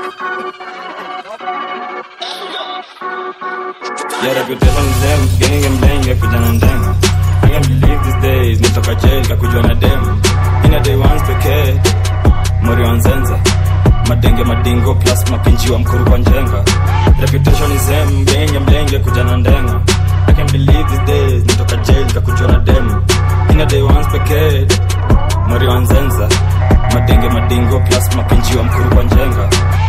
Yeah, reputation is them, gang and bang, ya kuja na ndenga. I can't believe these days, nitoka jail, kakujwa na dem. In a day once pekee, mori wa nzenza. Madenge madingo plus mapinji wa mkuru kwa njenga. Reputation is them, gang and bang, ya kuja na ndenga. I can't believe these days, nitoka jail, kakujwa na dem. In a day once pekee, mori wa nzenza. Madenge madingo plus mapinji wa mkuru kwa njenga.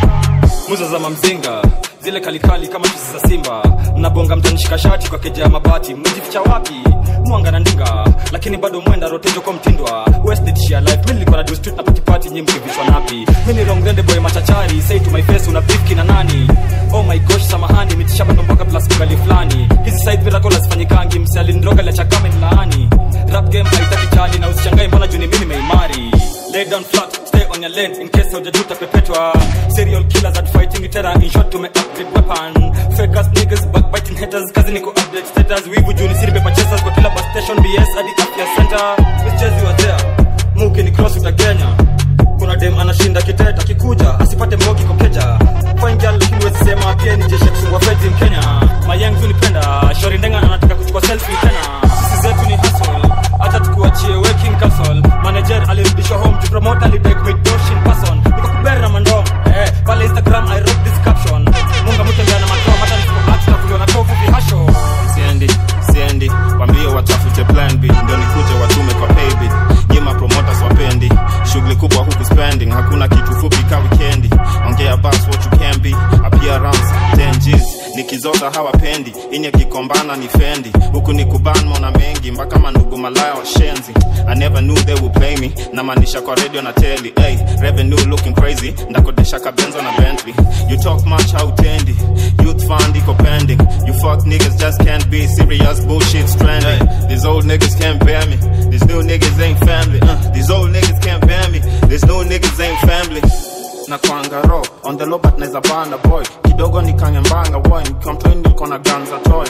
muza za mamzinga zile kalikali kama chuzi za simba mnabonga mtanishika shati kwa keja ya mabati mmejificha wapi mwanga na ndinga lakini bado mwenda rotejo kwa mtindwa westshia life mi nilikuwa na do street na patipati nyi mkivishwa napi mi ni rongrende boy machachari say to my face una bifki na nani oh my gosh samahani mitishamba ndomboka plus kugali fulani hizi side miracle hazifanyikangi msialindroga la chakame ni laani rap game haitaki chali na usichangai mbona juni mimi nimeimari lay down flat stay on your lane in case hujajuta pepetwa serial killers at fighting terror in short tume upgrade weapon fake ass niggas backbiting haters kazi niko update status wivu juni siri paper chasers kwa kila bus station bs hadi afya center michezi wa there muki ni cross utagenya kuna dem anashinda kiteta kikuja asipate mbogi kokeja fine girl lakini wezi sema pia ni jeshi ya kusungwa feds in Kenya mayangu nipenda shori ndenga anataka kuchukua selfie tena sisi zetu ni hustle hata tukuachie working castle manager alirudishwa home to promote alidek with dosh in person niko kuberi na mandom eh pale instagram i wrote this caption munga mtembea na makao hata nisipo act na kuliwa na tofu vihasho siendi siendi wambie watafute plan b ndio nikuje watume kwa paybill nyima promoters wapendi shughuli kubwa huku spending hakuna kitu fupi ka wikendi ongea bas what you can be appearance 10 G's nikizota hawapendi inye kikombana ni fendi huku ni kuban mona mengi mpaka mandugu malaya washenzi i never knew they would play me na maanisha kwa radio na teli hey, revenue looking crazy ndakodesha kabenzo na bentley you talk much hautendi youth fund iko pending you fuck niggas just can't be serious bullshit stranding these old niggas can't bear me these new niggas ain't family uh, these old niggas can't bear me these new niggas ain't family na kwanga ro on the low but neza banda boy kidogo ni kanyambanga boy nikiwa mtoi niko na ganza toy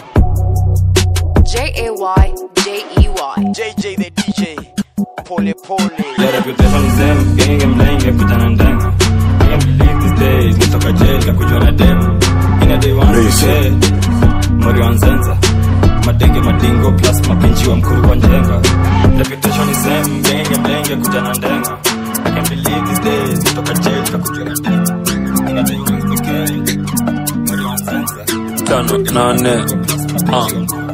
J A Y J E Y. JJ the DJ. Pole pole. Yeah, reputation is them, gang and bang, ya kuja na ndenga. I can't believe these days, nitoka jail, kakujwa na dem. In a day once pekee, mori wa nzenza. Madenge madingo plus mapinji wa mkuru kwa njenga. Reputation is them, gang and bang, ya kuja na ndenga. I can't believe these days, nitoka jail, kakujwa na dem. In a day once pekee, mori wa nzenza. tano nane ah.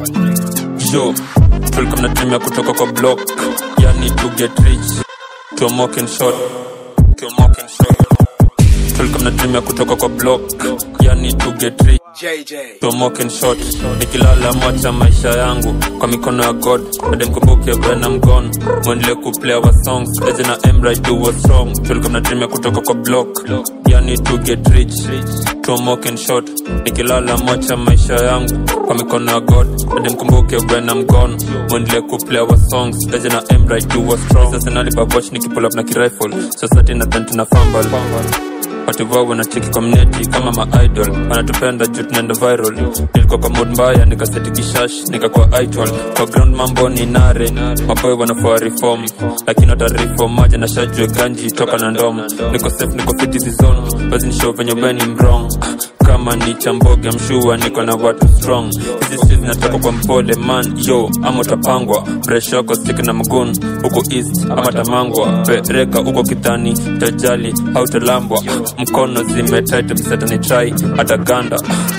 jo tulikuwa mnatumia kutoka kwa block yani to get rich tomoken shot tomoken shot tulikuwa mnatumia kutoka kwa block yani to get rich JJ. tomoken shot nikilala mwacha maisha yangu kwa mikono ya god bade mkumbuke when I'm gone mwendelee kuplay our songs eje na emra do what's wrong tulikuwa mnatumia kutoka kwa block yani to get rich tomoken shot nikilala mwacha maisha yangu kwa mikono ya god bade mkumbuke when I'm gone mwendelee kuplay our songs eje na emra do what's wrong sasa nalibaboch nikipull up na kirifle society na tanti na fumble watu wao wanacheki community kama maidol wanatupenda juu tunaenda viral nilikuwa kwa mood mbaya nikaseti kishash nikakuwa idol kwa ground mambo ni nare maboy wanafua reform lakini hata reform moja na shajue ganji toka na ndom niko safe niko fit season basi ni show venye beni mrong kama ni chamboge mshua niko na watu strong hizi streets zinatoka kwa mpole man yo ama utapangwa breshoko stick na mgun huko east ama tamangwa pereka huko kidhani tajali hautalambwa mkono zimetit msetani trai hata ganda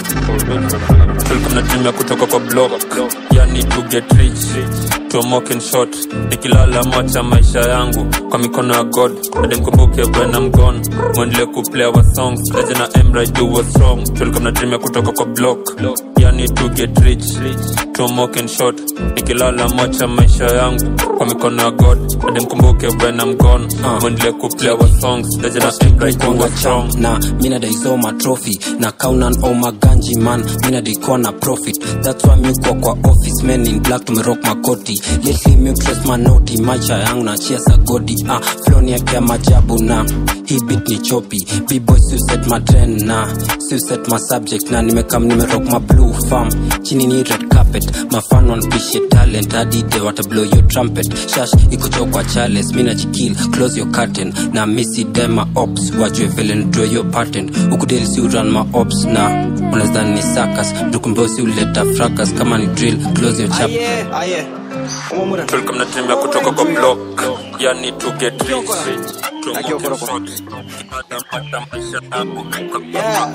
tulikuwa mnatumia kutoka kwa block yani to get rich tomoken shot nikilala macha maisha yangu kwa mikono ya god hadi mkumbuke when I'm gone mwendelee kuplay our songs eje na emra do what's wrong tulikuwa mnatumia kutoka kwa block yani to get rich tomoken shot nikilala macha maisha yangu kwa mikono ya god hadi mkumbuke when I'm gone mwendelee kuplay our songs eje na emra do what's wrong na mina daisoma trophy na kaunan o maganji man mina daikuwa na profit that's why miukwa kwa office men in black tumerock makoti lately miutres manoti maisha yangu na chia sagodi ah, floni yake ya majabu na hii bit ni chopi bboy suset matren na suset ma subject na nimekam nimerock ma blue farm chini ni red carpet carpet mafan wanpishe talent hadi they wata blow your trumpet shash ikucho kwa chales mina jikil close your curtain na misi dema ops wajue vile ndraw your patent ukudeli si uran ma ops na unazani ni sakas mtukumbeo uleta fracas kama ni drill close your chapter Aye, aye. Omomura. tulikuwa mnatemea kutoka kwa block yani to get rich Akiwa koroko. Yeah.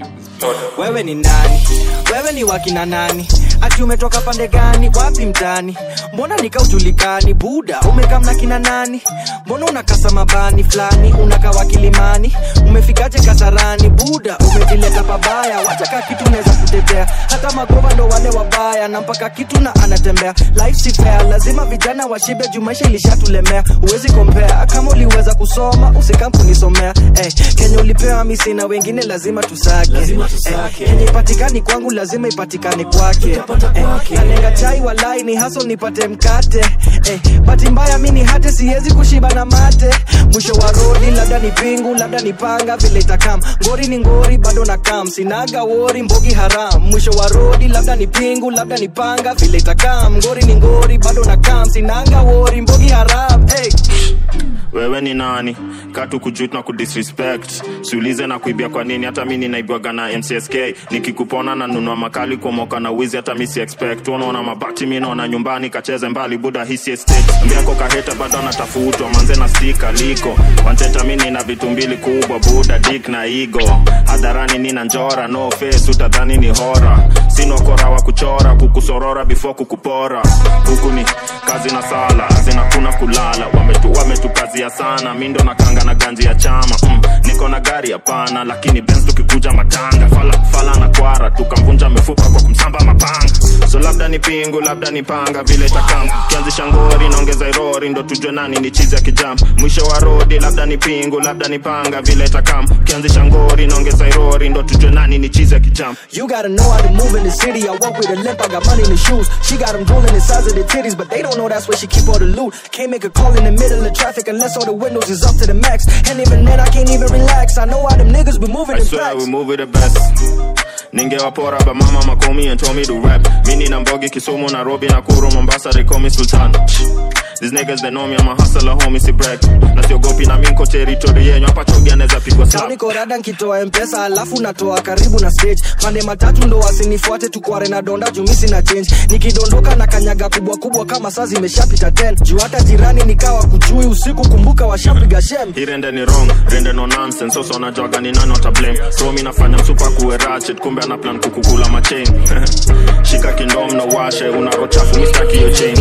wewe ni nani wewe ni wakina nani ati umetoka pande gani wapi mtani mbona nikaujulikani buda umekamna kina nani mbona unakasa mabani fulani unakawa kilimani umefikaje kasarani buda umejileta pabaya wachaka kitu unaweza kutetea hata magoba ndo wale wabaya na mpaka kitu na anatembea life si fair lazima vijana washibe juu maisha ilishatulemea huwezi kompea kama uliweza kusoma usikam kunisomea hey, kenye ulipewa misi na wengine lazima tusake, lazima tusake. Hey, kenye ipatikani kwangu lazima ipatikane kwake hey, kanenga chai walai ni haso nipate mkate hey, bati mbaya mi ni hate siwezi kushiba na mate mwisho wa rodi labda ni pingu labda ni panga vile itakam ngori ni ngori bado na kam sinaga wori mbogi haram mwisho wa rodi labda ni pingu labda ni panga vile itakam ngori ni ngori bado na kam sinaga wori mbogi haram hey. wewe ni nani katu kujut na kudisrespect siulize na kuibia kwa nini hata mi ninaibwaga na mcsk nikikupona na nunua makali kumoka na wizi hata mi si expect unaona mabati mi naona nyumbani kacheze mbali buda hisi estate mbiako kaheta bado anatafutwa manze na stika liko wanteta mi nina vitu mbili kubwa buda dik na igo hadharani nina njora no face utadhani ni hora sinokora wa kuchora kukusorora before kukupora huku ni kazi na sala zinakuna kulala wametu wametukazia sana mi ndo nakanga na ganji ya chama mm, niko na gari hapana lakini benz tukikuja matanga fala, fala na kwara tukamvunja mifupa kwa kumsamba mapanga so labda ni pingu labda ni panga vile takam kianzisha ngori naongeza irori ndo tujue nani ni chizi ya kijam mwisho wa rodi labda ni pingu labda ni panga vile takam kianzisha ngori naongeza irori ndo tujue nani ni chizi ya kijam You gotta know how to move in the city. I walk with a limp, I got money in the shoes. She got them drooling the size of the titties, but they don't know that's where she keep all the loot. Can't make a call in the middle of traffic unless all the windows is up to the max. And even then, I can't even relax. I know how them niggas be moving I in swear packs. we move with the best ningewapora ba mama makomi and told me to rap mini na mbogi kisumu nairobi nakuru mombasa they call me sultan These niggas they know me I'm a hustler homie si brag na siogopi na minko territory yenyu hapa chogi anaweza pigwa Tao slap niko rada nkitoa mpesa alafu natoa karibu na stage pande matatu ndo wasinifuate tukware na donda jumisi na change nikidondoka na kanyaga kubwa kubwa kama saa zimeshapita 10 juu hata jirani nikawa kujui usiku kumbuka washapiga shem hii rende ni wrong rende no nonsense sasa unajwaga ni nani wata blame so mi nafanya msupa kuwe ratchet kumbe ana plan kukukula machain shika kindom na washe unarochafu mistaki hiyo chain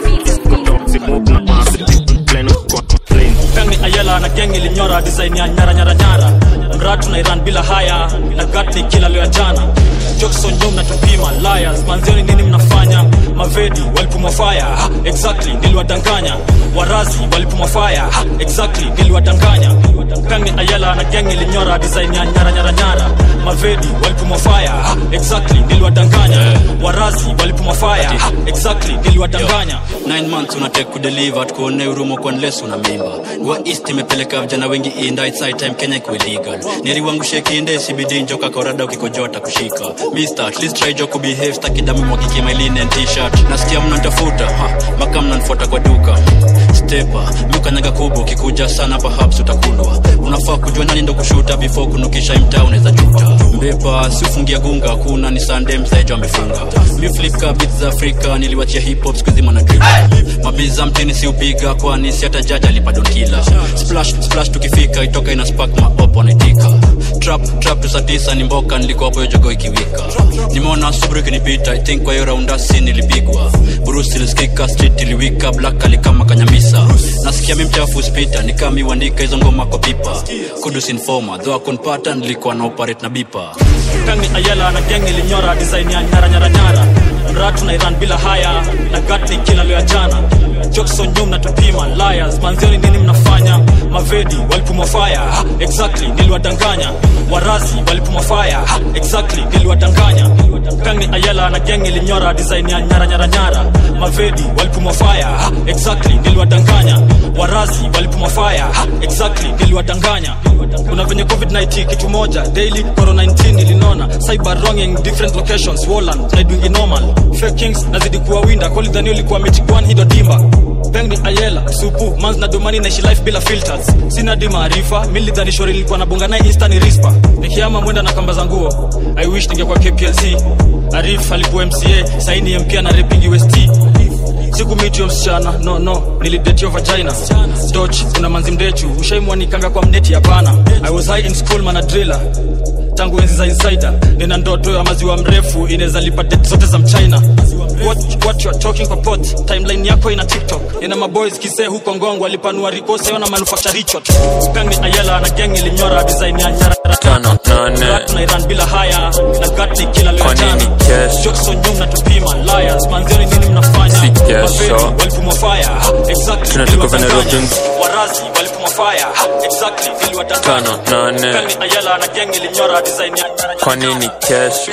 Zimove na massive, plain kwa plain Femi Ayala na gang ilinyora design ya nyara nyara nyara mratu na Iran bila haya na gatni kila leo ya jana Jackson Jom na tupima liars manzioni nini mnafanya mavedi walipumwa fire ha, exactly niliwadanganya warazi walipumwa fire ha, exactly niliwadanganya Femi Ayala na gang ilinyora design ya nyara nyara nyara mavedi walipumwa fire ha, exactly niliwadanganya warazi walipumwa fire ha, exactly niliwadanganya nine months unatake kudeliver tukuone urumo kwa unless una mimba wa east imepeleka vijana wengi inda it's high time kenya ikuwe legal neriwangushe kinde sibidi njoka korada ukikojota kushika mister at least try jo kubehave staki damu mwakiki my linen t-shirt nasikia mnantafuta ha maka mnanfuata kwa duka stepa miukanyaga kubwa ukikuja sana perhaps utakulwa unafaa kujua nani ndo kushuta before kunukisha imtaa unaweza juta mbepa siufungia gunga kuna ni sande msejo amefunga mi flipka bit za afrika niliwachia hip hop skuzi mwana drip mabiza mtini siupiga kwani si hata jaji alipadonkila splash splash tukifika itoka ina spark maop wanaitika trap trap tusatisa ni mboka nilikuwa hapo hiyo jogo ikiwika nimeona subru ikinipita i think kwa hiyo raunda si nilipigwa bruce ilisikika street iliwika black alikama kanyamisa nasikia mi mchafu spita nikami uandika hizo ngoma kwa pipa kudus informa dho akunpata nilikuwa na operate na bipa Femi Ayala na gang ilinyora design ya nyara nyara nyara mratu na Iran bila haya na gatni kila leo ya jana Jackson Jom na tupima liars manzioni nini mnafanya mavedi walipumwa fire ha, exactly niliwadanganya warazi walipumwa fire ha, exactly niliwadanganya Femi Ayala na gang ilinyora design ya nyara nyara nyara mavedi walipumwa fire ha, exactly niliwadanganya warazi walipumwa fire ha, exactly niliwadanganya kuna venye covid-19 kitu moja daily corona 19 ilinona cyber wronging different locations woland naidwingi normal fake kings nazidi kuwa winda kolidhani ulikuwa mechigwan hido dimba peng ni ayela supu mans na domani naishi life bila filters sina di maarifa milidhani shori ilikuwa nabonga naye insta ni rispa nikiama mwenda na kamba za nguo i wish ningekuwa kplc arif alikuwa mca saini mpia na repingi west sikumitio msichana no no nilidetio vagina doch kuna manzi mdechu ushaimwanikanga kwa mneti hapana i was high in school mana driller tangu enzi za insider nina ndoto ya maziwa mrefu inaweza lipa det zote za mchina what, what you are talking kwa pot timeline yako ina tiktok nina maboys kisee huko ngongo walipanua rikose ona manufacture richot peng ni ayela na gang ilinyora design ya nyara tano nane Rat na iran bila haya na gat ni kila leo Kwa nini jana cash? jokes on nyum na tupima liars manzioni nini mnafanya Si cash, Mafedi, so. walipumwa fire Ha, exactly Tunatoka niliwadanganya. Venerobians. warazi walipumwa fire Ha, exactly niliwadanganya. Tano, nane. Peng ni ayela na gang ilinyora design ya nyara kwa nini kesho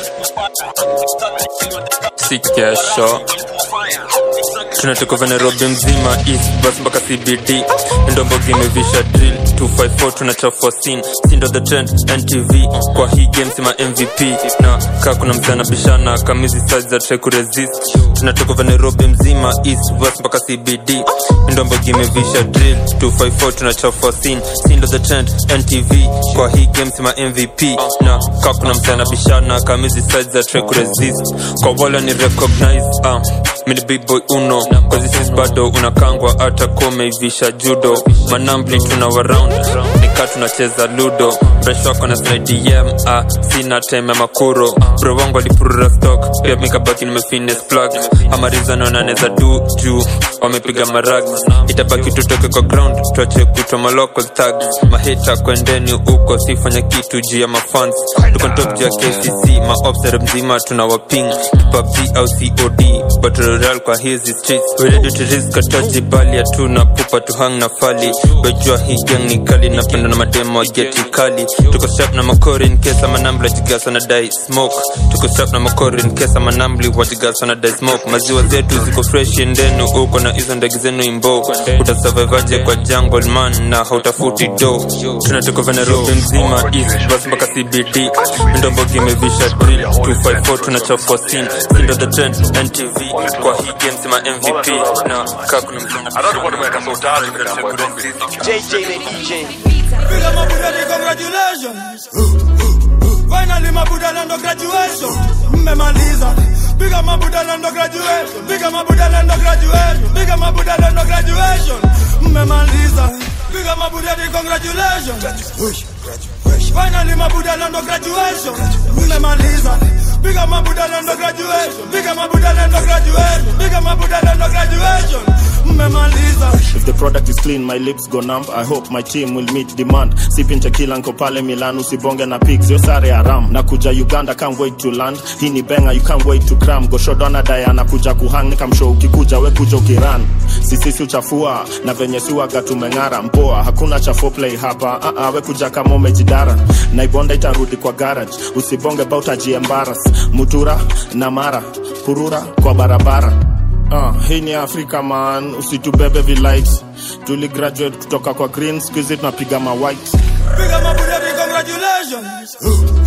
si kesho tunatoka vya nairobi mzima east bus mpaka cbd ndombogi imevisha drill 254 tunachafua scene sindo the trend ntv kwa hii game sima mvp na kaa kuna msana bishana kamizi size za try kuresist tunatoka vya nairobi mzima east west mpaka cbd ndombogi imevisha drill 254 tunachafua scene sindo the trend ntv kwa hii game sima mvp na kaa kuna msana bishana kamizi size za try kuresist kwa wala ni recognize uh, mini big boy uno kwa zisis bado unakangwa hata kumeivisha judo manambli tuna waround nika tunacheza ludo fresh wako na slidem ah, sina time ya makuro bro wangu alipurura stock pia mikabaki nimefines plug amarizano naneza du juu wamepiga marag itabaki tutoke kwa ground tuache kutwa malocal tags mahita kwendeni huko sifanya kitu juu ya mafans tuko top juu ya kcc maobsere mzima tuna waping pubg au cod battle royale kwa hizi streets we ready to risk ataji bali hatuna pupa tuhang na fali wejua hii gang ni kali napenda na mademo wa geti kali tuko strap na makori in case ama nambli wajigasa na dai smoke tuko strap na makori in case ama nambli wajigasa na dai smoke maziwa zetu ziko fresh endenu uko na hizo ndege zenu imbo utasurvivaje kwa jungle man na hautafuti do tunatoka vya nairobi mzima east bus mpaka cbd ndombogi imevisha drill 254 tunachafua scene sindo the trend ntv kwa hii game sima mvp na kaa kuna Piga mabudani, congratulations. Finally mabudala ndo graduation. Mmemaliza. Piga mabudala ndo graduation. Piga mabudala ndo graduation. Piga mabudala ndo graduation. Mmemaliza. Piga mabudani, congratulations. Finally mabudala ndo graduation. Mmemaliza. Piga mabudala ndo graduation. Piga mabudala ndo graduation. Piga mabudala ndo graduation. Mmemaliza. If the product is clean, my lips go numb. I hope my team will meet demand. Sipping tequila nko pale Milan, usibonge na pigs, yo sare haram. Nakuja Uganda, can't wait to land. Hii ni benga, you can't wait to cram. Goshodona Diana kuja kuhang, nikamshow ukikuja we kuja ukiran. Sisisi uchafua na venye suaga tumeng'ara. Mpoa, hakuna cha foreplay hapa. Uh -uh, we kuja kama umejidara. Naibonda itarudi kwa garage. Usibonge bauta jiembaras. Mutura na mara, purura kwa barabara. Uh, hii ni afrika man usitubebe vilights tuli graduate kutoka kwa green skuizi tunapiga ma white Piga mabudani, congratulations.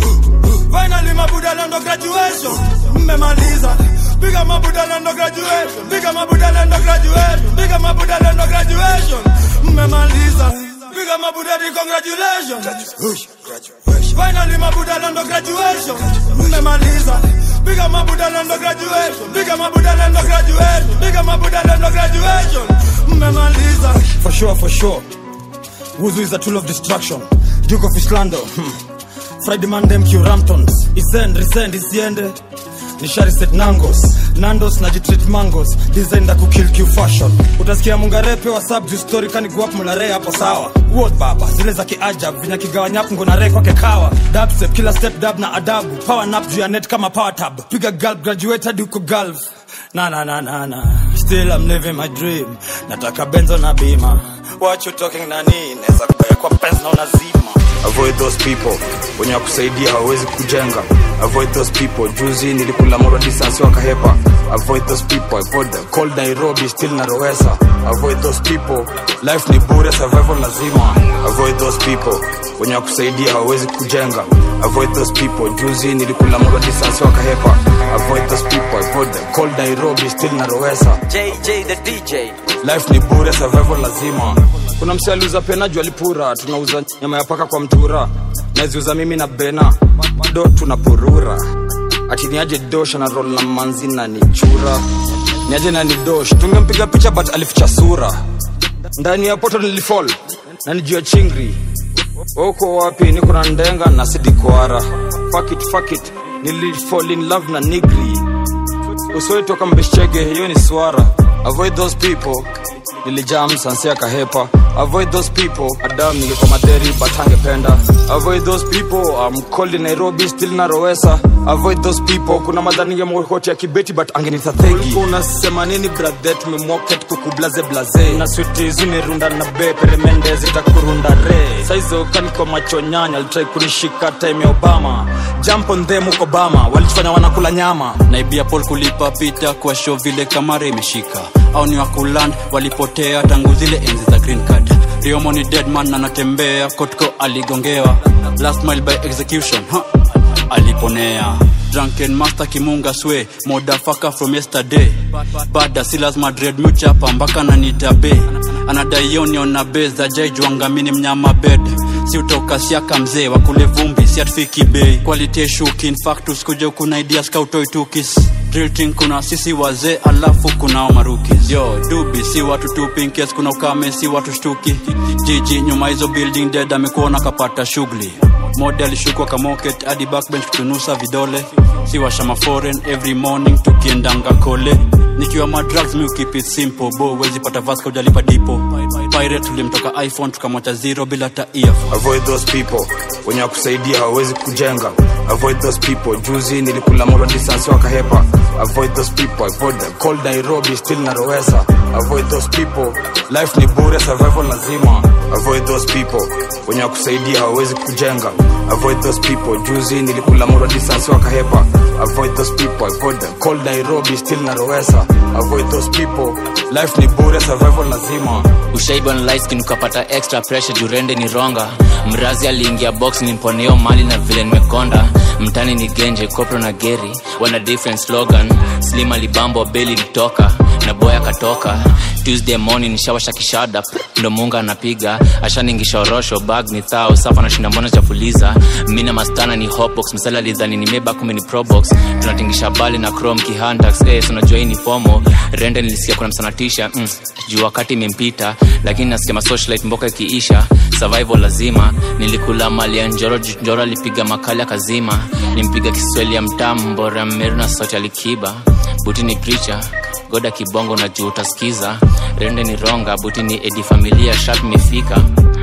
Finally mabudala ndo graduation. Mmemaliza. Piga mabudala ndo graduation. Piga mabudala ndo graduation. Piga mabudala ndo graduation. Mmemaliza. Piga mabudani, congratulations. Finally mabudala ndo graduation. Mmemaliza. Piga mabudala ndo graduation. Piga mabudala ndo graduation. Piga mabudala ndo graduation. Mmemaliza. For sure, for sure. Wuzu is a tool of destruction. Duke of Islando. Hmm. Friday man them Q Ramptons. Isend, resend, isiende. Nishari set nangos. Nandos na jitreat mangos. Design da kukill Q fashion. Utasikia mungarepe wa sub juu story kani guap mulare hapo sawa. Word baba, zile za kiajab. Vinya kigawanya hapo ngona re kwake kawa. Dab step, kila step dab na adabu. Power nap juu ya net kama power tab. Piga gulp, graduate hadi uko gulf. Na na na na na. Still I'm living my dream. Nataka benzo na bima. What you talking nani? Neza kubaya kwa pens na unazima avoid those people wenye wakusaidia hawawezi kujenga avoid those people juzi nilikula moro distance wakahepa avoid those people avoid the cold nairobi still na roesa avoid those people life ni bure survival lazima avoid those people wenye wakusaidia hawawezi kujenga avoid those people juzi nilikula moro distance wakahepa avoid those people avoid the cold nairobi still na roesa JJ the DJ. life ni bure survival lazima kuna mse aliuza pena juu alipura tunauza nyama ya paka kwa mtura naziuza mimi na bena do tunapurura ati niaje dosh na rol na manzi na nichura niaje na ni dosh tungempiga picha but alificha sura ndani ya poto nilifall na nijua chingri uko wapi niko na ndenga na sidikwara fuck it, fuck it. nilifall in love na nigri usiwaitoka mbeshchege hiyo ni swara avoid those people nilijam sansia kahepa avoid those people adam nilikuwa madheri but angependa avoid those people I'm cold in nairobi still na roesa avoid those people kuna madhani ya mwokoti ya kibeti but angenita thegi unasema nini brathe tumemwoket kukublaze blaze na switi zimerunda na be peremende zitakurunda re saizo kaniko macho nyanya alitrai kunishika time ya obama jump on them huko obama walijifanya wanakula nyama naibia pol kulipa pita kwa show vile kamara imeshika au ni wakuland walipotea tangu zile enzi za green card riomo ni deadman anatembea kotko aligongewa last mile by execution ha. aliponea drunken master kimunga swe modafaka from yesterday bada si lazima dread muchapa mpaka nanitabe anadaioniona be za jaijwangamini mnyama bed si utoka siaka mzee wakule vumbi si atufiki bei quality shuki infactus kuja kuna idea skautoitukis drilting kuna sisi wazee alafu kunao marukis yo dubi si watu tu pinkes kuna ukame si watu shtuki jiji nyuma hizo building dead amekuona kapata shughuli mode alishukwa kamoket hadi backbench kutunusa vidole si washama foreign every morning tukiendanga kole nikiwa madrugs mi keep it simple bo wezi pata vaska ujalipa dipo pirate tulimtoka iphone tukamwacha zero bila ta earphone avoid those people wenye wakusaidia hawawezi kujenga avoid those people juzi nilikula moro distance wakahepa avoid those people avoid the cold nairobi still na roesa avoid those people life ni bure survival lazima avoid those people wenye wakusaidia hawawezi kujenga avoid those people juzi nilikula moro distance wakahepa avoid those people avoid the cold nairobi still na roesa avoid those people life ni bure survival lazima ushaiba na light skin ukapata extra pressure jurende ni ronga mrazi aliingia box nimponeo mali na vile nimekonda mtani ni genje kopro na geri wana different slogan slim alibambo beli litoka na boy akatoka tuesday morning nishawasha kishada ndo munga anapiga ashaningisha orosho bag ni thao safa na shinda mbona chafuliza mina mastana ni hotbox msala lidhani nimeba kumi ni probox tunatingisha bali na chrome kihantax eh, so unajua hii ni fomo rende nilisikia kuna msanatisha mm, juu wakati imempita lakini nasikia masocialite mboka ikiisha survival lazima nilikula mali ya njoro juu njoro alipiga makali akazima nimpiga kiswahili ya mtamu mbora mmeru na sauti alikiba buti ni preacher goda kibongo na juu utasikiza rende ni ronga buti ni edi familia shap imefika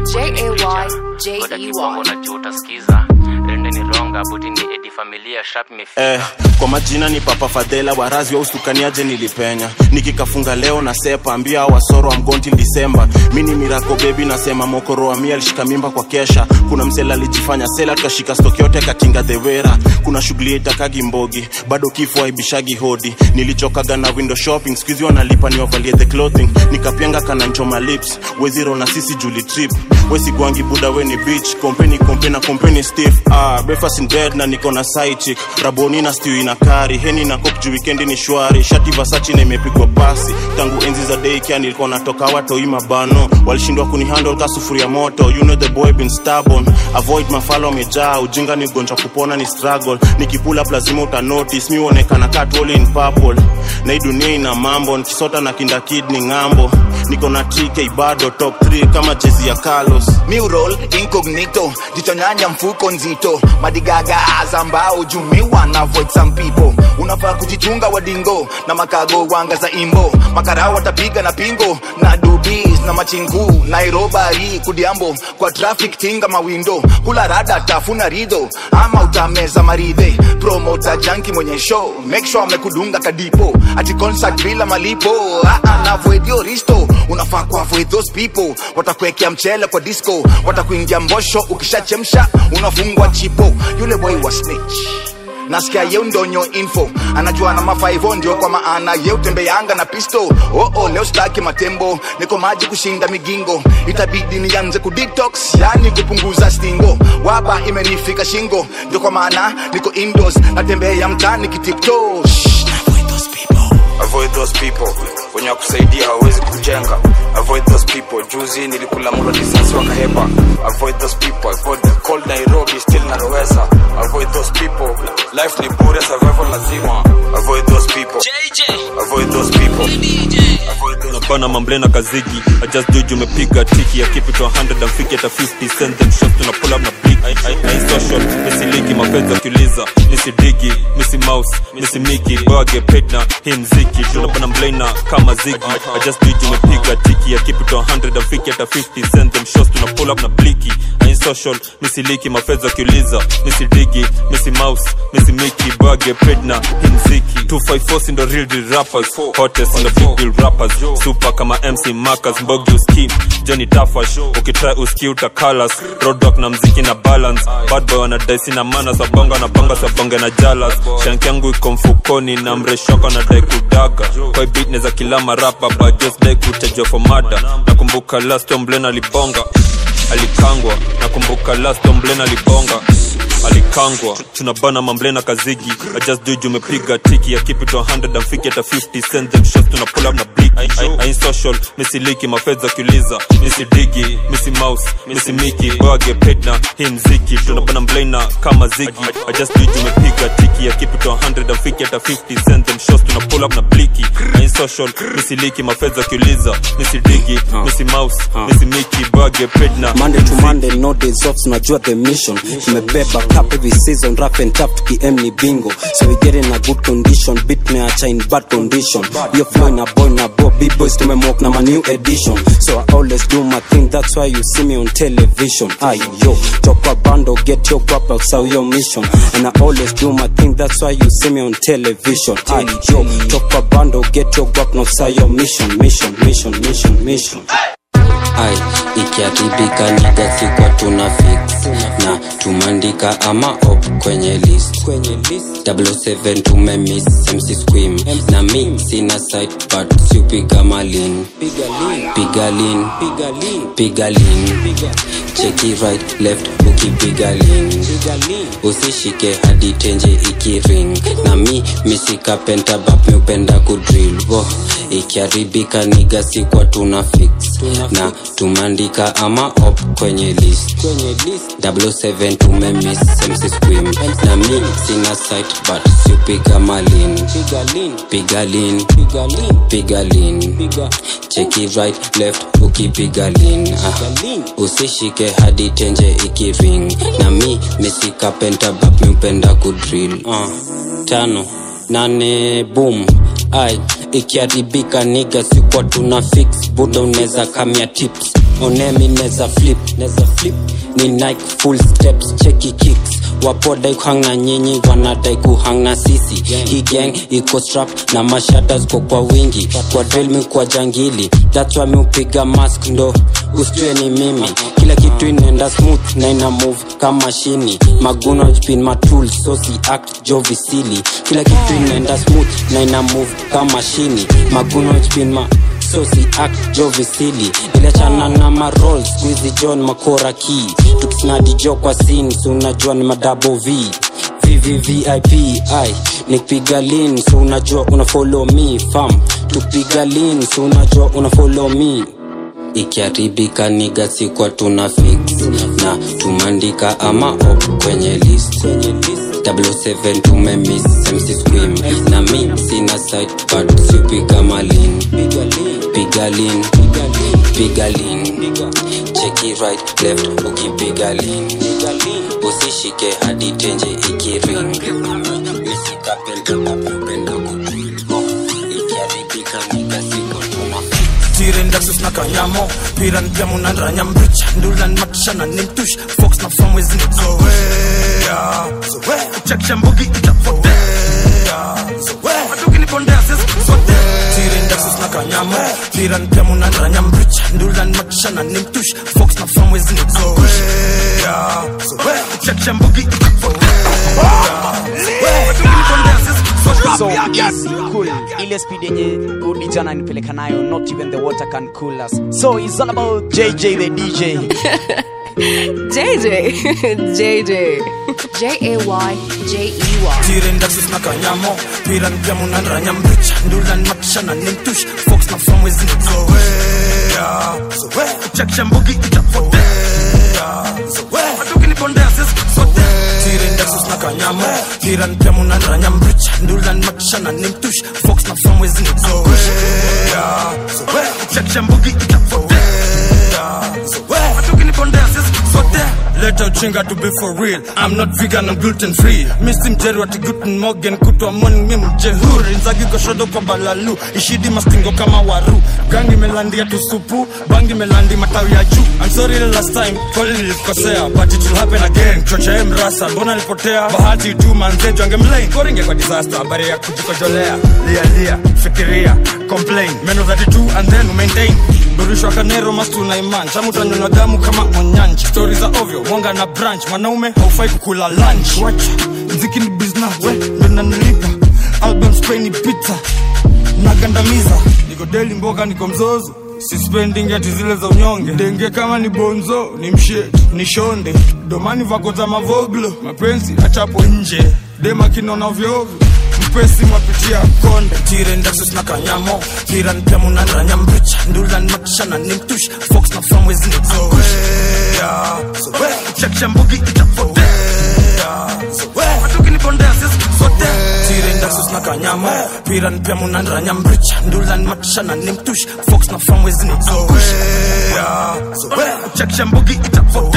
goda kibongo na juu utasikiza rende ni ronga buti ni edi familia shap imefika eh, kwa majina ni papa fadhela warazi wa ustukaniaje nilipenya nikikafunga leo na sepa ambia wasoro wa mgonti disemba mi ni mirako bebi nasema mokoro wa mi alishika mimba kwa kesha kuna msela alijifanya sela tukashika stoki yote katinga dhewera kuna shughuli itakagi mbogi bado kifo aibishagi hodi nilichokaga na window shopping skuizi wanalipa niwavalie the clothing nikapenga kananchoma lips weziro na sisi juli trip wesigwangi buda weni beach kompeni kompe na kompeni stiff ah, breakfast in bed na niko na side chick raboni na stew ina kari heni na kop juu wikendi ni shwari shati vasachi na imepigwa pasi tangu enzi za daycare nilikuwa natoka watoi mabano walishindwa kunihandle ka sufuria moto you know the boy been stubborn avoid mafalo amejaa ujinga ni ugonjwa kupona ni struggle nikipula up lazima uta notice mi huonekana kat all in purple na hii dunia ina mambo nikisota na kinda kid ni ng'ambo niko na tk bado top 3 kama jezi ya carlos Mural incognito jichonyanya mfuko nzito madigaga za mbao jumiwa na avoid some people unafaa kujichunga wadingo na makago wanga za imbo makarao watapiga na pingo na dubis na machingu nairobari kudiambo kwa traffic tinga mawindo kula rada tafuna ridho ama utameza maridhe promota janki mwenye show make sure amekudunga kadipo ati concert bila malipo ah, ah, na avoid your risto unafaa ku avoid those people watakuwekea mchele kwa disco watakuingia mbosho ukishachemsha unafungwa chipo yule boy wa snitch nasikia yeu ndonyo info anajua na mafaivo ndio kwa maana yeu tembeanga na pisto oh, oh, leo staki matembo niko maji kushinda migingo itabidi nianze kudetox yani kupunguza stingo waba imenifika shingo ndio kwa maana niko indoors natembea mtani kitipto avoid those people wenye wakusaidia hawawezi kujenga avoid those people juzi nilikula mlo risasi wakahepa avoid those people avoid the cold nairobi still narowesa avoid those people life ni bure survival lazima avoid those people avoid those people napana mamblena kazigi I just do you umepiga tiki ya keep it to 100 and fiki hata 50 send them shots tuna pull up na big I, I, I social nisiliki mapenzi wakiuliza nisidigi misi mouse misi miki bage paid na hii mziki tunapana mblena kama zigi I just do you umepiga tiki ya keep it to 100 and fiki hata 50 send them shots tuna pull up na bliki I social nisiliki mapenzi wakiuliza nisidigi misi mouse misi miki bage paid na hii mziki 254 si ndo real deal rappers hottest in the big deal rappers super kama mc marcus mbogi uskim johnny tafash ukitry uski utakalas roadwork na mziki na balance bad boy wanadaisi na mana sabonga na banga sabonge na jalas shank yangu iko mfukoni na mreshoko na dai kudaga kwa beat neza kila marapa but just dai kutajwa for mada nakumbuka last omblen alibonga alikangwa nakumbuka last omblen alibonga alikangwa tunabana mamblena kazigi I just do you umepiga tiki ya keep it to 100 and fiki hata 50 send them shots tuna pull up na big I, I, I ain't social misiliki mafedha kiuliza misidigi misi mouse misi miki bage paid na hii mziki tunabana mblena kama zigi I, I just do you umepiga tiki ya keep it to 100 and fiki hata 50 send them shots tuna pull up na bliki I ain't social misiliki mafedha kiuliza misidigi misi mouse misi miki bage paid na monday to monday no days off tunajua the mission tumebeba cup every season rough and tough tukiem ni bingo so we get in a good condition beat meacha in bad condition yo flow na boy na bo big boys tumemok na my new edition so i always do my thing that's why you see me on television ay yo talk a bando get your guap outside your mission and i always do my thing that's why you see me on television ay yo talk a bando get your guap outside your mission mission mission mission mission ai ikiharibika niga sikwa tuna fix na tumandika ama op kwenye list 7 tumemis mc squim na mi sina site but siupiga malin piga lin piga lin cheki right left ukipiga lin usishike hadi tenje ikiring na mi misika pentabap miupenda kudrill wo ikiharibika niga sikwa tuna fix na tumandika ama op kwenye list 7 tumemis mc squim na mi sina site but siupiga malin piga lin piga lin cheki right left ukipiga lin ah. usishike hadi tenje ikiring na mi misika pentabap miupenda kudrill ah. tano nane boom ai ikiharibika niga sikwa tuna fix buda unaweza kamia tips onemi neza flip neza flip ni nike full steps cheki kicks wapodai kuhang na nyinyi wanadai kuhang na sisi hii gang iko strap na mashata ziko kwa wingi kwa drill mi kwa jangili that's why mi upiga mask ndo usitue ni mimi kila kitu inaenda smooth na ina move kama shini maguna jpin matul so si act jo visili kila kitu inaenda smooth na ina move kama shini maguna jpin ma so si act jo visili iliachana na marol squizi john makora ki tukisnadi jo kwa sin si unajua ni madabo v vvvip ai nikipiga lin so unajua una follow me fam tupiga lin so unajua una follow me ikiharibika niga sikwa tuna fix na tumandika ama op kwenye list 7 tumemis mc squim na mi sina site but siupiga malin piga lin piga lin cheki right left ukipiga lin usishike hadi tenje ikiring misikapel daxus na kanyamo piran pia munanranya mbricha ndulan matishana ni mtush fox na famwezi ni zoea chakisha mbugi itapotea matukinipondia sisi sote tirin daxus na kanyamo piran pia munanranya mbricha ndulan matishana ni mtush fox na famwezi ni zoea chakisha mbugi itapotea matukinipondia sisi so easy cool ile speed yenye rudi jana nipeleka nayo not even the water can cool us so it's all about jj the dj JJ. JJ. J A Y J E Y. tiren daxus na kanyamo piran pia munanranya mbricha ndulan matishana ni mtush fox na famwezi ni zoea chakisha mbugi itapotea matukinipondia sisi sote tiren daxus na kanyamo piran pia munanranya mbricha ndulan matishana ni mtush fox na famwezi ni zoea chakisha mbugi itapotea matukinipondia sisi sote leta uchinga to be for real i'm not vegan i'm gluten free misi mjeri wati guten morgan kutwa morning mi mjehuri nzagi goshodo kwa balalu ishidi mastingo kama waru gangi melandia tusupu bangi melandi matawi ya juu i'm sorry the last time kweli nilikosea but it will happen again chocha em rasa mbona nilipotea bahati tu manzejo angemlain koringe kwa disaster habari ya kujikojolea lia lia fikiria complain meno 32 and then maintain burishwa kanero mastu na iman chamu tanyonywa damu kama onyanji stori za ovyo mwanga na branch mwanaume haufai kukula lunch wacha mziki ni bizna we ndo nanilipa album spray ni pizza nagandamiza niko deli mboga niko mzozo sispending ati zile za unyonge denge kama ni bonzo ni mshet ni shonde domani vako za mavoglo mapenzi achapo nje dema kinona vyovyo mpesi mwapitia konde tiren daxus na kanyamo piran pia munanranya mbricha ndulan matishana ni mtush fox na famwezi ni zoea chakisha mbugi itapotea matukinipondia sisi sote tiren daxus na kanyamo piran pia munanranya mbricha ndulan matishana ni mtush fox na famwezi ni zoea chakisha mbugi itapotea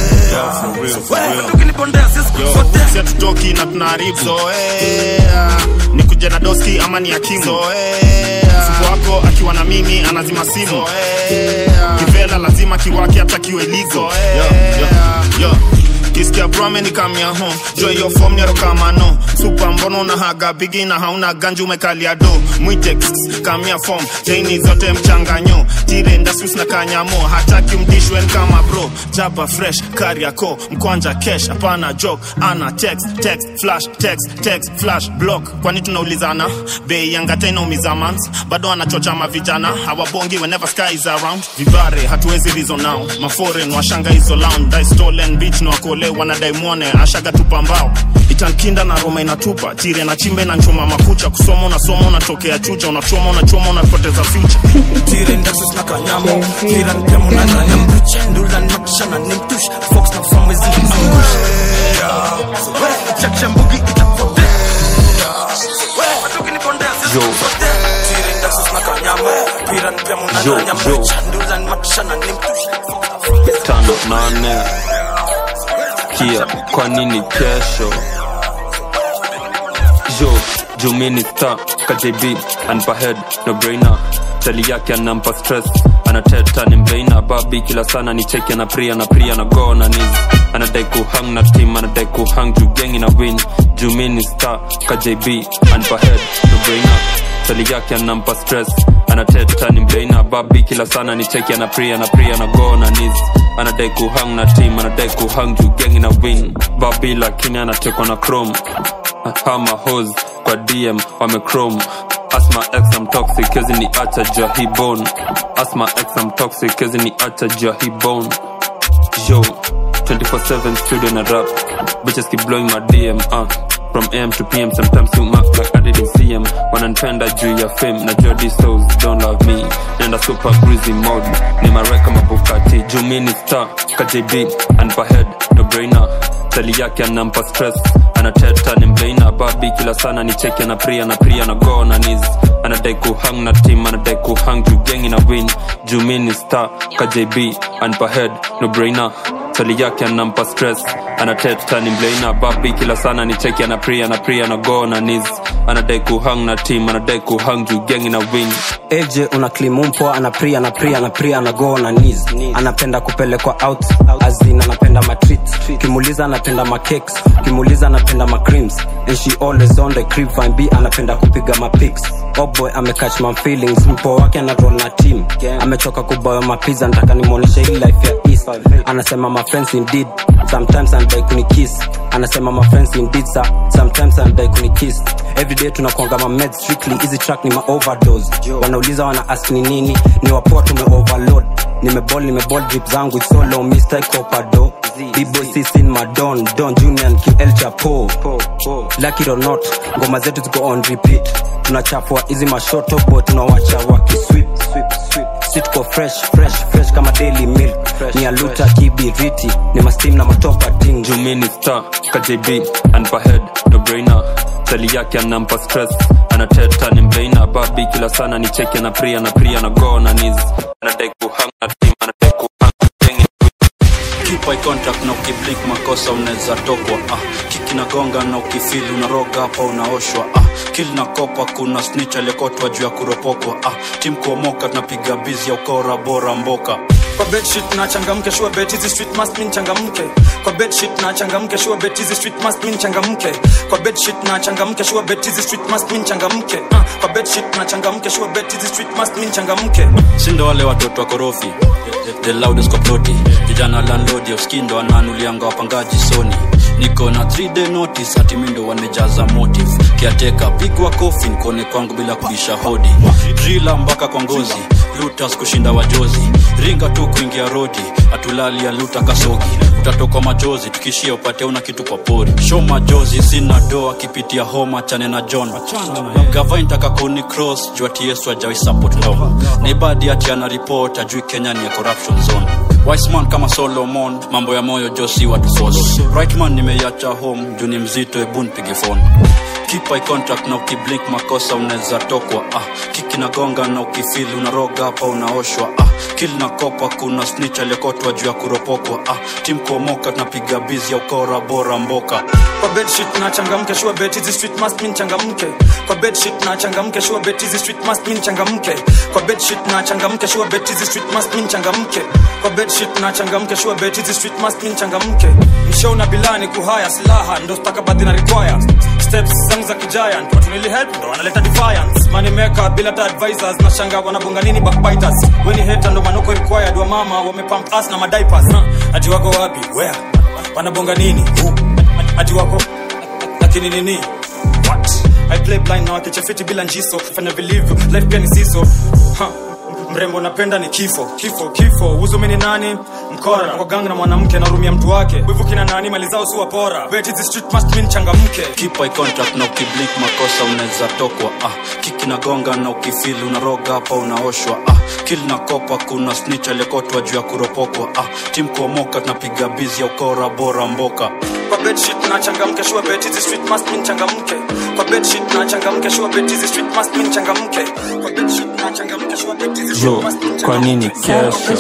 matukinipondia sisi sote si hatutoki na tunaharibu zoea ni kuja na doski ama ni akimu zoea mfuko wako akiwa na mimi anazima simu zoea kivela lazima kiwake hata kiwe ligo yo, yo, yo. kisikia brome ni kamya home joy yo form ni rokamano super mbono na haga bigi na hauna ganju umekalia do mwitex kamya form chaini zote mchanganyo tire ndasus na kanyamo hataki mdishwen kama bro jaba fresh kariako mkwanja kesh hapana joke ana text text flash text text flash block kwani tunaulizana bei yangata inaumiza mans bado anachocha mavijana hawabongi whenever sky is around vivare hatuwezi rizo nao maforen washanga hizo lounge dai stolen beach na wakole wanadai mwone ashaga tupa mbao itankinda na roma inatupa tire na chimbe na nchoma makucha kusoma unasoma unatokea chucha unachoma unachoma unapoteza future tire ndaxus na kanyamo piran pia munanranya mbricha ndulan matishana ni mtush fox na famwezi ni zoea chakisha mbugi itapotea matukinipondia sisi Yo. sote tire ndaxus na kanyamo piran pia munanranya mbricha ndulan matishana ni mtush tano nane kia kwa nini kesho jo jumini sta kjb anpa head no brainer tali yake anampa stress anateta ni mbeina babi kila sana ni cheki na pria na pria na go na nis anadai kuhang na team anadai kuhang juu gengi na win jumini sta kjb anpa head no brainer tali yake anampa stress anateta ni mbeina babi kila sana ni cheki na pria na pria na go na nis anadai kuhang na team anadai kuhang juu gengi na win babi lakini anatekwa na chrome hama hos kwa dm wamechrome asma x am toxic kezi ni acha jahibon asma x am toxic kezi ni acha jahibon yo 24/7 studio na rap bitches keep blowing my dm uh. from am to pm sometimes you mark like i didn't see em wananipenda juu ya fame na jodi souls don't love me nenda super greasy mode ni mareka mabukati juu mini star kjb anpa head no brainer tali yake anampa stress anateta ni mbeina babi kila sana ni cheki na pria na pria na go na nis anadai kuhang na team anadai kuhang juu gengi na win juu mini star kjb anpa head no brainer tali yake anampa stress anatetani mleina babi kila sana ni cheki ana pri ana pri ana go na nis anadai kuhang na team anadai kuhang juu gengi na win AJ una klimumpo ana pri ana pri ana pri ana go na knees anapenda kupelekwa out azin anapenda matreat kimuliza anapenda macakes kimuliza anapenda macreams and she always on the crib fine b anapenda kupiga mapics oh boy amecatch my feelings mpo wake ana roll na team amechoka kuboya mapiza nataka nimwonyeshe hii life ya east anasema my friends indeed sometimes anadai kunikiss anasema my friends indeed sir. sometimes anadai kunikiss everyday tunakuanga ma meds strictly hizi track ni ma overdose wanauliza wana ask ni nini ni wapoa tume overload nimebol nimebol drip zangu it's solo mr copado b-boy sisin madon don junior and ql chapo lucky or not ngoma zetu ziko on repeat tunachafua hizi mashoto bo tunawacha wakiswip si tuko fresh fresh fresh kama daily milk ni aluta kibiriti ni mastim na matopa ting jumini star kjb anpa head no brainer tali yake anampa stress anateta ni mbeina babi kila sana ni cheki ana pri ana pri ana go na nis anadai kuhang na team anadai kuhang gengi keep eye contact na ukiblink makosa unaweza tokwa ah. kiki na gonga na ukifili unaroga hapa unaoshwa ah. kil na kopa kuna snitch aliyekotwa juu ya kuropokwa ah. tim kuomoka tunapiga bizi ya ukora bora mboka kwa bedsheet na changamke sure bet hizi street must mean changamke kwa bedsheet na changamke sure bet hizi street must mean changamke kwa bedsheet na changamke sure bet hizi street must mean changamke Ah, kwa bedsheet na changamke sure bet hizi street must mean changamke sindo wale watoto wa korofi the loudest koploti vijana landlodi uskindo ananulianga wapangaji soni niko na 3 day notice hati mindo wamejaza motive kiateka pigwa kofi nikone kwangu bila kubisha hodi drila mpaka kwa ngozi lutas kushinda wajozi ringa tu kuingia rodi atulali ya luta kasogi utatoka machozi tukishia upate una kitu kwa pori show majozi sina doa kipitia homa chane na john gavain taka kuni cross juu ati yesu ajawi support ndom naibadi ati ana report ajui kenya ni ya corruption zone Wiseman kama Solomon, mambo ya moyo Josi watu force. Right man nimeiacha home, juu ni mzito, ebu nipige phone. Keep eye contact na ukiblink makosa unaweza tokwa ah. Kiki na gonga na ukifili unaroga hapa unaoshwa ah. Kill na kopa kuna snitch aliyekotwa juu ya kuropokwa ah. Team kuomoka tunapiga bizi ya ukora bora mboka. kwa bedsheet na changamke sure bet hizi street must mean changamke kwa bedsheet na changamke sure bet hizi street must mean changamke kwa bedsheet na changamke sure bet hizi street must mean changamke kwa bedsheet na changamke sure bet hizi street must mean changamke mshow na bilani kuhaya silaha ndo stakabadhi na require steps zangu za kigiant watu nili help ndo wanaleta defiance money maker bila ta advisors na shanga wanabonga nini backbiters weni hater ndo manoko required wa mama wamepump us na madiapers huh? ati wako wapi where wanabonga nini Who? ati wako lakini nini what i play blind na wakichafiti bila njiso fanya vilivyo life pia ni siso huh. mrembo napenda ni kifo kifo kifo uzumi ni nani mkora kwa gang na mwanamke narumia mtu wake wivu kina nani mali zao si wapora bet hizi street must mean changamke Keep eye contact na ukiblink makosa unaweza tokwa ah. Kiki na gonga na ukifili unaroga hapa unaoshwa ah. Kill na kopa kuna snitch aliyekotwa juu ya kuropokwa ah. Team kuomoka tunapiga bizi ya ukora bora mboka. kwa bedsheet na changamke sure bet hizi street must mean changamke kwa bedsheet na changamke sure bet hizi street must mean changamke kwa bedsheet na changamke sure bet hizi street yo must mean kwa nini kesho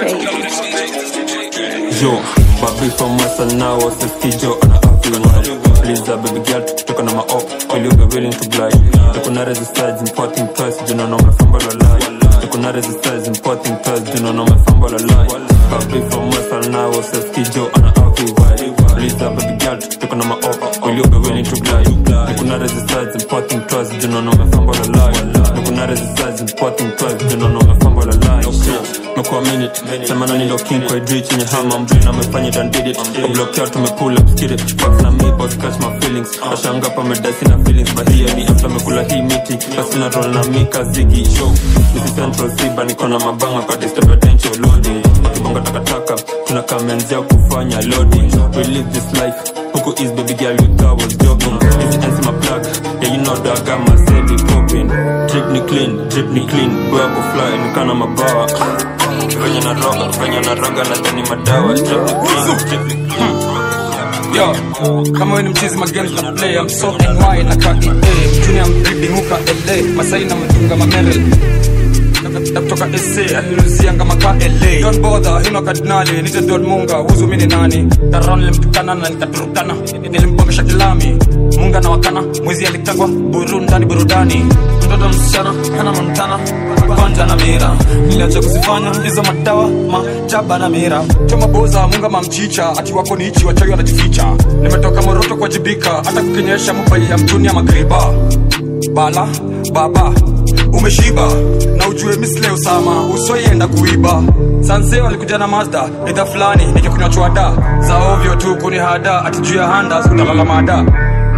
yo babi from western now wasiskijo ana everyone please uh, baby girl tukitoka na maop will you be willing to glide tukuna resistance importing price do not know my fumble or lie tukuna resistance importing price do not know my fumble or lie babi from western now wasiskijo ana everyone please uh, baby girl tukitoka na maop will you be willing to glide tukuna resistance importing price do not know my fumble or lie tukuna resistance importing price do not know my fumble or lie mekuwa minute sema nani ndo king kwa idri chenye hama mjini amefanya it and did it kwa block out tumepull up skid it fuck na me boss catch my feelings ashanga pa medasi na feelings but here ni after mekula hii miti basi na roll na mika zigi show this is central siba niko na mabanga kwa disturb attention loading wakibonga takataka tunakamenzea kufanya loading we live this life huku is baby girl you thought was jogging this ends my plug yeah you know that I got my steady popping drip ni clean drip ni clean boy ako fly nikana mabawa venye na roga venye na roga na tani madawa drip ni clean drip ni clean Yo, kama we ni mchizi magames na play I'm so NY na ka EA Junior I'm reading huka LA Masai na mtunga mamerel Natoka toka sa aliruzianga maka la don bodha hino kardinali nite don munga huzu mini nani taron nilimtukana na nikaturukana nilimpongesha kilami munga na wakana mwizi alikangwa burundani burudani mtoto msichana hana mantana kwanja na mira niliacha kuzifanya hizo madawa majaba na mira choma boza munga mamchicha ati wako ni ichi wachawi wanajificha nimetoka moroto kuwajibika hata kukinyesha mubai ya mtuni ya magriba bala baba umeshiba na ujue misle usama usoienda kuiba sanse walikuja na mazda idha fulani nikikunywa chwada za ovyo tu kunihada ati juu ya handa utalala mada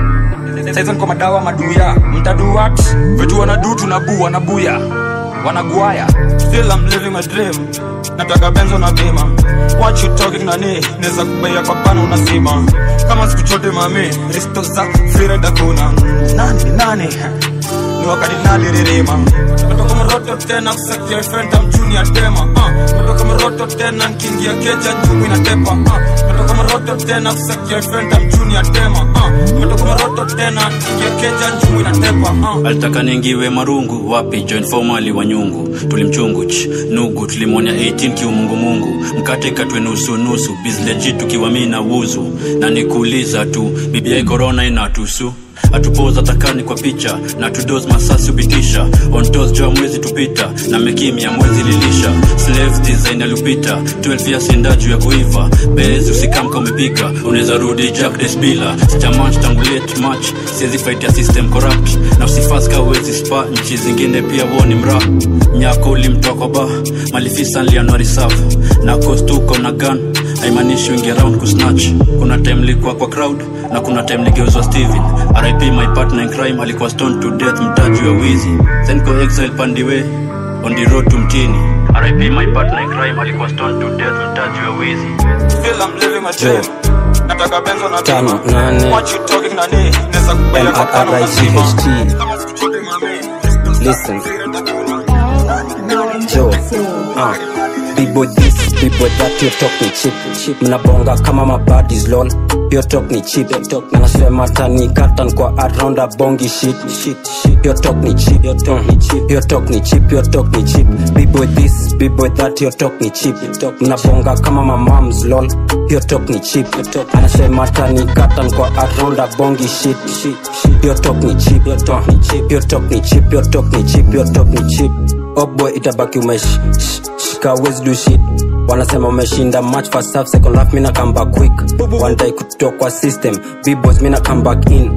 saizo niko madawa maduya mtaduat vitu wanadu tunabu wanabuya wanaguaya still I'm living my dream nataka benzo na bima what you talking nani neza kubaia kwa pana unasima kama siku chote mami risto za fireda kuna nani nani ni wakati naliririma natoka mroto tena kusakia fenta mjuni ya tema uh. natoka mroto tena nkiingia keja njumi inatepa uh. natoka mroto tena kusakia fenta mjuni ya tema uh. natoka mroto tena nkiingia keja njumi inatepa uh. alitaka ningiwe marungu wapi join formali wa nyungu tulimchungu ch nugu tulimwonya 18 kiumungumungu mkate katwe nusu nusu bizleji tukiwa mi na wuzu na nikuuliza tu bibia korona inatusu atupoza takani kwa picha na tudos masasi upitisha ontos jua mwezi tupita na mekimya mwezi lilisha slave design alupita 12 years enda juu ya kuiva bezi usikamka umepika unaweza rudi jack desbila sijamanch tangu late match siwezi fight ya system corrupt na usifaska uwezi spa nchi zingine pia woni mra nyako ulimtoa kwa ba malifisa nlianuari safu na kostuko na gun haimaanishi wingi around kusnatch kuna time likuwa kwa crowd na kuna time ligeuzwa steven rip my partner in crime alikuwa stone to death mtaji wa wizi then go exile pandiwe on the road to mtini rip my partner in crime alikuwa stone to death mtaji wa wizi still I'm living my dream nataka benzo na Tano, bima nane. what you talking nani neza kubaia kwa pana unasima MRRIGHT. kama siku chote mami Listen. Joe. Uh. People this, people that, you talk ni cheap. cheap. Mnabonga kama mabadis lol. Your talk ni cheap. Na nasema tani katan kwa around a bongi shit. shit, shit. Your talk ni cheap. Your talk ni cheap. Your talk ni cheap. Your talk ni cheap. People this, people that, your talk ni cheap. Mnabonga kama mamams lol. Your talk ni cheap. Anasema tani katan kwa around a bongi shit. shit, shit. Your talk ni cheap. Your talk ni cheap. Your talk ni cheap. Your talk ni cheap. Your talk ni cheap. Oh boy itabaki umesh sh- shika wezi do shit wanasema umeshinda match first half second half mina come back quick one day kutoka kwa system b-boys mina come back in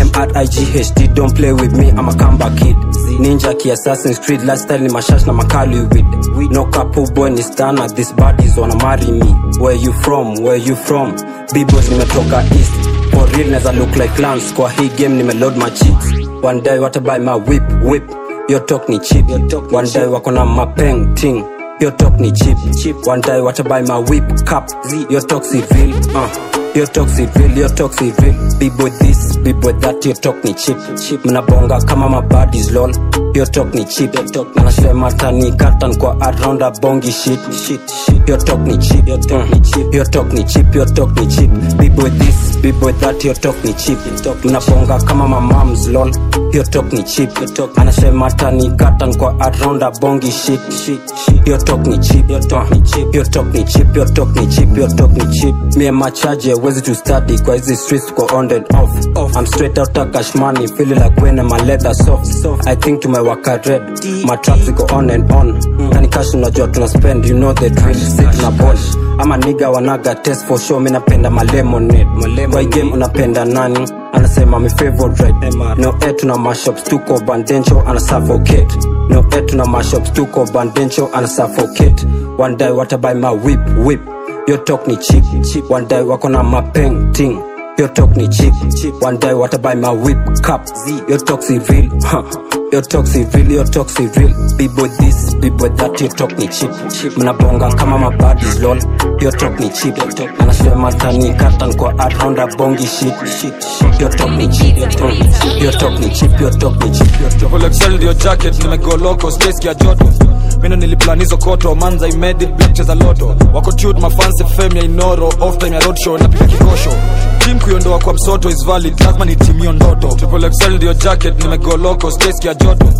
mrighd don't play with me i'm a comeback kid ninja ki assassin's creed lifestyle ni mashash na makali with no couple boy ni stana this bodies wanna marry me where you from where you from b-boys nimetoka east for real neza look like clowns kwa hii game nimeload my cheeks one day watabuy my whip whip your talk ni cheap one day wako na mapeng ting your talk ni cheap one day watabuy my whip cup your talk si real uh. your talk si real your talk si real bibo this bibo that your talk ni cheap mnabonga kama mabadis lol your talk ni cheap anasema tani katan kwa around a bongi shit your talk ni cheap your talk ni cheap your talk ni cheap your talk ni cheap bibo this bibo that your talk ni cheap mnabonga kama mamams lol your talk ni cheap anasema tani katan kwa around a bongi shit your talk ni cheap your talk ni cheap your talk ni cheap your talk ni cheap your talk ni cheap me and my charge wezi to study kwa hizi streets go on and off i'm straight out of cash money feeling like when my leather soft i think to my waka red my traps go on and on kani cash unajua tuna spend you know the drill sit na ball ama niga wanaga test for sure mi napenda malemonade kwa hii game unapenda nani anasema mi favorite no e tuna mashops tuko bandencho ana suffocate no e tuna mashops tuko bandencho ana suffocate one day watabuy my whip whip your talk ni cheap one day wako na mapeng ting your talk ni cheap one day watabuy my whip cup your talk si real huh. your talk si real your talk si real bibo this bibo that your talk ni cheap mnabonga kama mabadis lol your talk ni cheap anasema tani katan kwa around a bongi shit your talk ni cheap your talk ni cheap your talk ni cheap your talk ni cheap your talk Full excel ndio jacket nimegoloko space ya joto mina niliplan hizo koto manza imedit black cheza loto wako tute mafansi fame ya inoro off time ya roadshow napiga kikosho team kuiondoa kwa msoto is valid lazima ni team hiyo ndoto triple excel ndio jacket nimegoloko space ya joto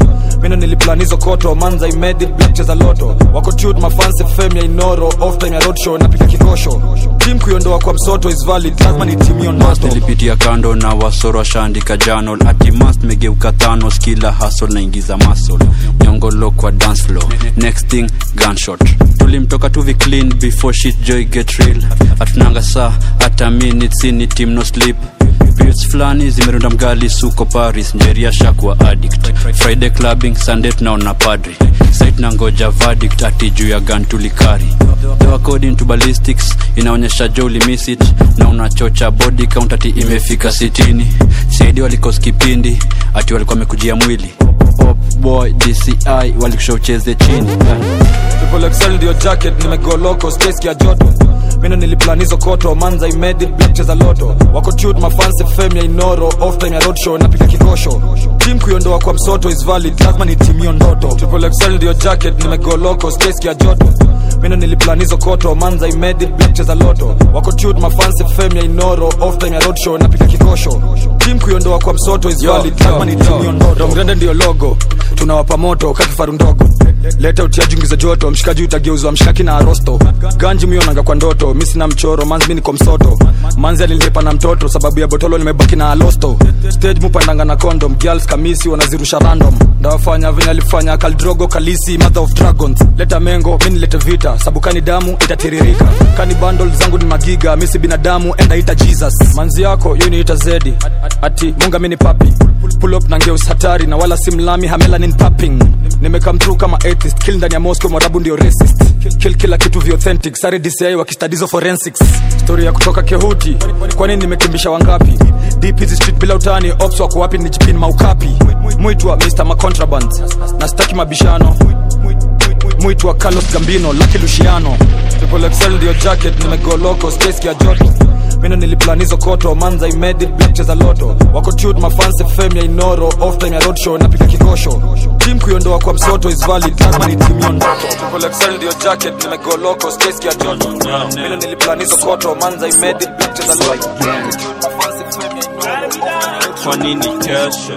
mino niliplanizo koto manza imedi black cheza loto wako tut mafanse fame ya inoro off time ya roadshow napika kikosho tim kuiondoa kwa msoto is valid lazima ni timio noto nilipitia kando na wasoro washaandika janol atimas megeuka thanos kila hasol naingiza masol nyongolo kwa dance floor next thing gunshot tulimtoka tuvi clean before shit joy get real hatunanga saa hata minutes ni team no sleep Beats fulani zimerunda mgali suko paris njeria shakwa addict friday clubbing sunday tunaona padri sait na ngoja verdict ati juu ya gan tulikari Though according to ballistics inaonyesha jo ulimiss it na unachocha body count ati imefika sitini saidi walikos kipindi ati walikuwa wamekujia mwili Pop boy dci walikusha ucheze chini triple XL ndio jacket nimegoloko space ya joto mino niliplanizo koto manza imedi black cheza loto wako tut mafanse fame ya inoro off time ya roadshow napika kikosho tim kuiondoa kwa msoto is valid lazima ni timio ndoto triple XL ndio jacket nimegoloko space ya joto mino niliplanizo koto manza imedi black cheza loto wako tut mafanse fame ya inoro off time ya roadshow napika kikosho tim kuiondoa kwa msoto is valid lazima ni timio ndoto mgrande ndio logo tunawapa moto kakifaru ndogo leta utiajungiza joto mshikaji utageuzwa mshikaki na arosto ganji mionanga kwa ndoto mi sina mchoro manzi mi niko msoto manzi alilipa na mtoto sababu ya botolo nimebaki na alosto stage mupandanga na condom girls kamisi wanazirusha random ndawafanya venye alifanya kaldrogo kalisi mother of dragons leta mengo mi nilete vita sabukani damu itatiririka kani bundle zangu ni magiga misi binadamu enda ita jesus manzi yako yo niita zedi ati munga mi ni papi pull up na ngeus hatari na wala simlami hamelanin papping nimekam through kama atheist kill ndani ya moscow mwarabu ndio racist kill, kill kila kitu vioauthentic sare dci wakistadizo forensics story ya kutoka kehuti kwani nimekimbisha wangapi deep hizi street bila utani ops wako wapi nijipin maukapi mwitwa mr macontraband na staki mabishano mwitwa carlos gambino laki luciano triple XL ndio jacket nimegoloko space ya joto mino niliplanizo koto manza imedi black cheza loto wako tut mafanse fame ya inoro off time ya roadshow napika kikosho tim kuiondoa kwa msoto is valid lazima ni timio ndoto triple XL ndio jacket nimegoloko space ya joto mino niliplanizo koto manza imedi black cheza loto kwa nini kesho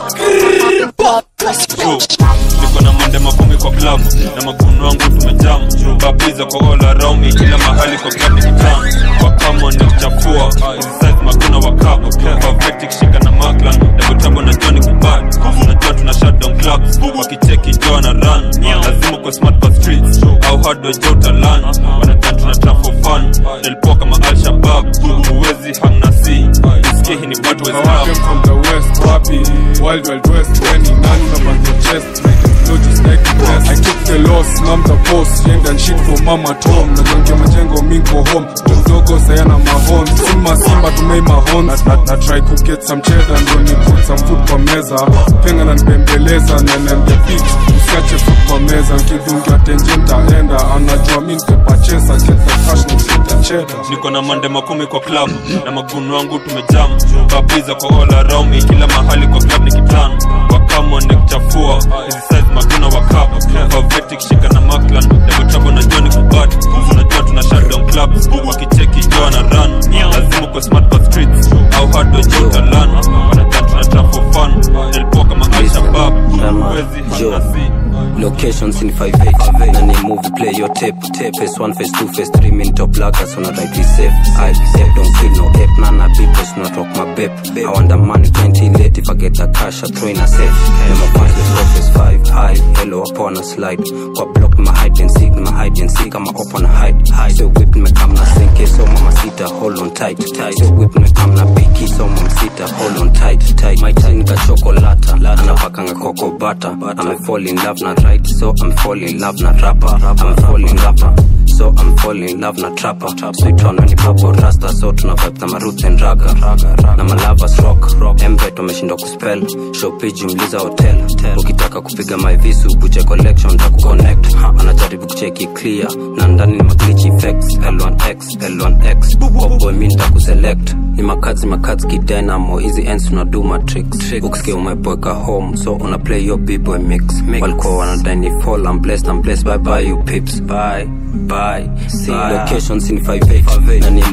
niko na mande makumi kwa klabu na maguno wangu tumejam babiza kwa all around me kila mahali kwa club ni kitam wakamo ni kuchafua hizi size maguna wakabu pavetic shika na maklan dabotabo na joni kubad unajua tuna shutdown clubs wakicheki joa na run lazima kwa smart kwa streets au hardware jo utalan wanadhan tuna trap for fun nilipoa kama al-shabab huwezi hang na si isikie hii ni battle I walk in from the west, wapi Wild Wild West, when he none up on the chest Make it flow just like the best I took the loss, mom the boss Yank and shit for mama Tom Na jonke majengo minko home Mdogo sayana mahon Simba simba tumei mahon na, na, na try to get some cheddar Ndo ni put some food kwa meza Penga na nibembeleza Na nende beach Usiache food kwa meza Nkidungia tenje ntaenda Anajua mi nitepachesa Get the cash na get the cheddar niko na mande makumi kwa club na maguno wangu tumejam babiza kwa all around me kila mahali kwa club ni kitan wakamo ni kuchafua hizi size maguna wakap pavetic shika na maklan dabotabo na joni kubad unajua tuna shutdown clubs wakicheki joa na run lazima kwa smart kwa streets au hardware jo utalan wanadhan tuna trap for fun nilipoa kama al-shabab huwezi hana si locations in 58 na ni movie play your tape tape phase 1 phase 2 phase 3 min top lagas on a right be safe i safe don't feel no ape nana beepers not rock my babe i want the money plenty late if i get the cash i throw in a safe never find the top phase 5 high hello upon a slide kwa block my hide and seek my hide and seek kama up on a hide hide so whip me come na sink so mama sita hold on tight tight so whip me come na biki so mama sita hold on tight tight my tongue got chocolate anapakanga cocoa butter i'm fall in love na right so i'm fall in love na rapper i'm fall in rapper so i'm fall in love na trapper sweet on ni purple rasta so tuna vibe na maruth and raga na malavas rock embet wameshindwa kuspell shopiji mliza hotel ukitaka kupiga my visu buche collection takuconnect anajaribu kucheki clear na ndani ni maglitch effects l1x l1x boboy mi nitakuselect ni makazi makazi kidynamo hizi ends unadu matrix ukisikia umeboeka home so una play your b-boy mix walikuwa wanadai ni fall I'm blessed I'm blessed bye bye you pips bye bye see locations in 58 na ni movie play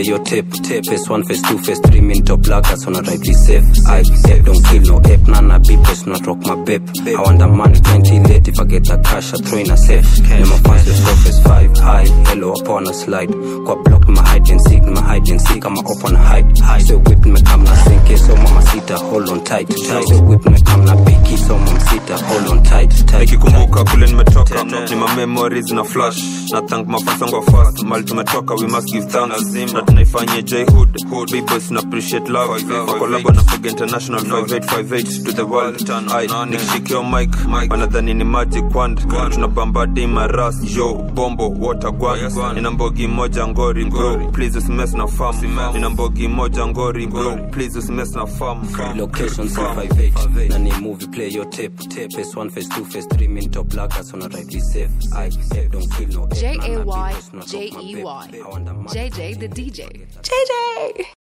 play your tape tape phase one phase two phase three min top lagas on a right be safe I ape don't kill no ape nana beep let's not rock my babe I want the money plenty late if I get the cash I throw in a safe Name my fans the stop phase five high hello upon a slide kwa block my hide and seek my hide and seek I'm open hide hide so whip me come na sink so mama sita hold on tight tight so whip me come na biki so mama sita hold on tight tight nikikumbuka kule nimetoka ni ma memories na flash na thank mafasongo fast mali tumetoka we must give thanks na tunaifanyia j hood big boys na appreciate love kwa collab na Fog international 5858 to the world Aye, nikishikia mic wanadhani ni magic wand tunabamba dima ras yo bombo water gwan nina mbogi moja ngori bro please usimess na farm nina mbogi moja ngori bro please usimess na farm location 358 na ni movie play your tape tape phase one phase two phase three min top lagas on a right be safe I ape don't kill no ape J nana A beep Y let's not rock J my E babe. Y. I want the money JJ the DJ. JJ.